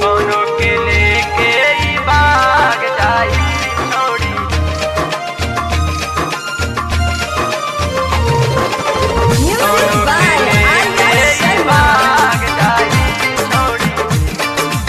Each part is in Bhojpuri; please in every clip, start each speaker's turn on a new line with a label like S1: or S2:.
S1: कोनो के लेके ई भाग जाई छोड़ी
S2: Music
S1: कोनो
S2: by
S1: के लेके
S2: Arya
S1: ई
S2: Sharma.
S1: भाग जाई छोड़ी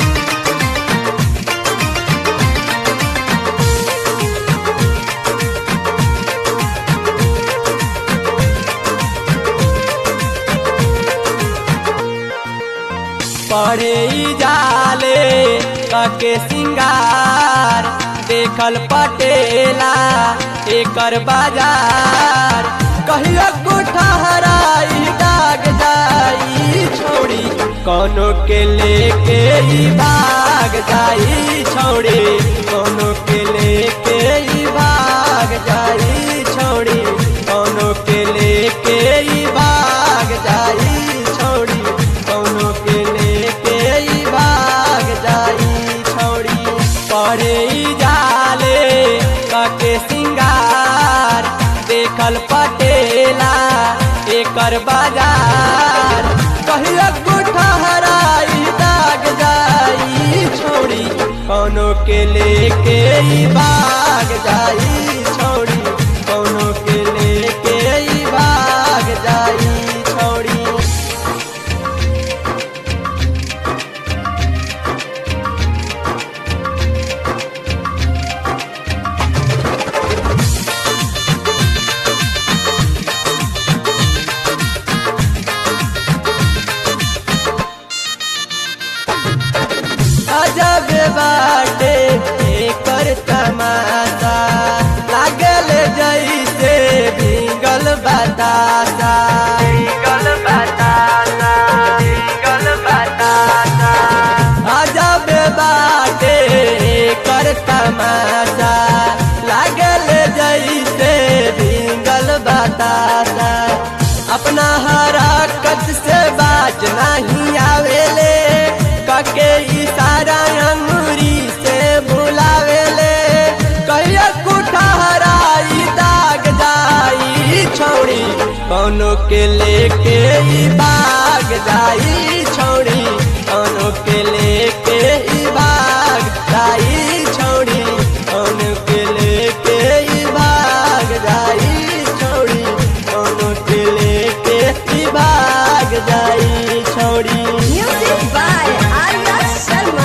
S3: पढ़े ई जाले कके सिंगार देखल पटेला एकर बाजार कहियो कुठहराई दाग जाई छोड़ी कोनो के लेके ई भाग जाई छोड़ी कोनो के लेके ई भाग जाई छोड़ी कोनो के लेके ई भाग जाई छोड़ी कोनो के लेके ई भाग जाई छोड़ी पढ़े ई जाले कके सिंगार देखल पटेला एकर बाजार कहियो कुठहराई दाग जाई छोड़ी कोनो के लेके ई भाग जाई छोड़ी कोनो के लेके ई भाग जाई छोड़ी अजब बाटे एकर तमाशा लागल जैसे भीगल बतासा
S1: गल बतासा गल बतासा
S3: अजब बाटे एकर तमाशा लागल जैसे भीगल बतासा अपना हरकत से बाज नहीं आवेले कके इशारा अंगूरी से बुलावेले कहिया कुठहराई दाग जाई छोड़ी कोनो के लेके ई भाग जाई छोड़ी कोनो के लेके ई भाग जाई छोड़ी कोनो के लेके ई भाग जाई छोड़ी कोनो के लेके ई भाग जाई छोड़ी
S2: Music by Arya Sharma.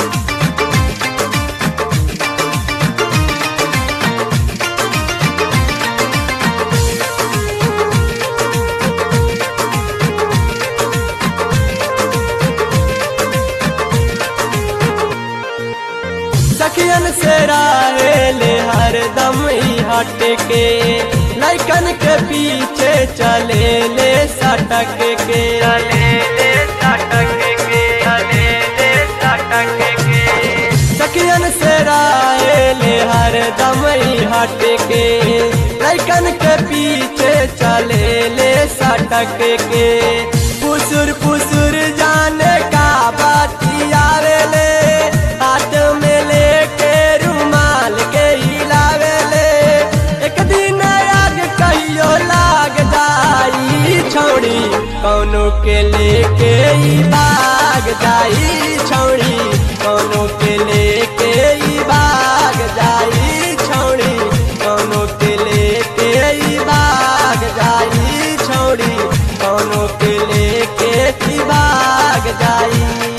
S3: सखियन से रहेले हरदम ही हट के लैकन के पीछे चले ले सटक के
S1: चले ले सटक के चले ले सटक के
S3: सखियन से रहेले हरदम ही हट के लैकन के पीछे चले ले सटक के पुसुर पुसुर जाने का बतियावेले हाथ में लेके रुमाल के हिलावेले एक दिन आग कहियो लाग जाई छोड़ी कोनो के लेके ई भाग जाई छोड़ी कोनो के लेके ई भाग जाई छोड़ी कोनो के लेके ई भाग जाई छोड़ी कोनो के लेके ई भाग जाई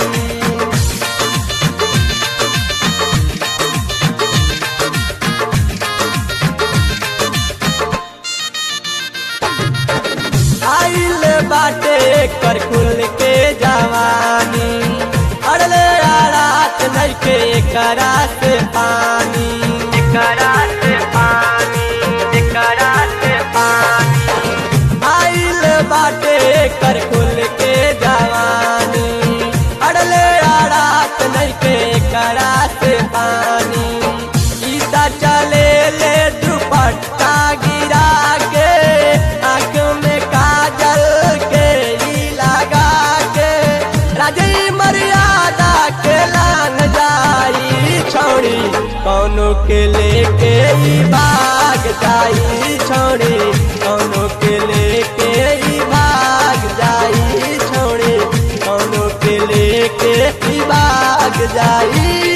S3: आइल बाटे कर खुल के जवानी अड़ले रात नइखे करा से पानी
S1: करा से पानी करा से पानी
S3: आइल बाटे कर खुल के जवानी अड़ले रात नइखे करा से पानी गीता चले ले दुपट्टा गिरा के आँख में काजल के ई लगा के राजई मर्यादा के लान जाई छोड़ी कोनो के लेके ई भाग जाई छोड़ी कोनो के लेके ई भाग जाई छोड़ी कोनो के लेके ई भाग जाई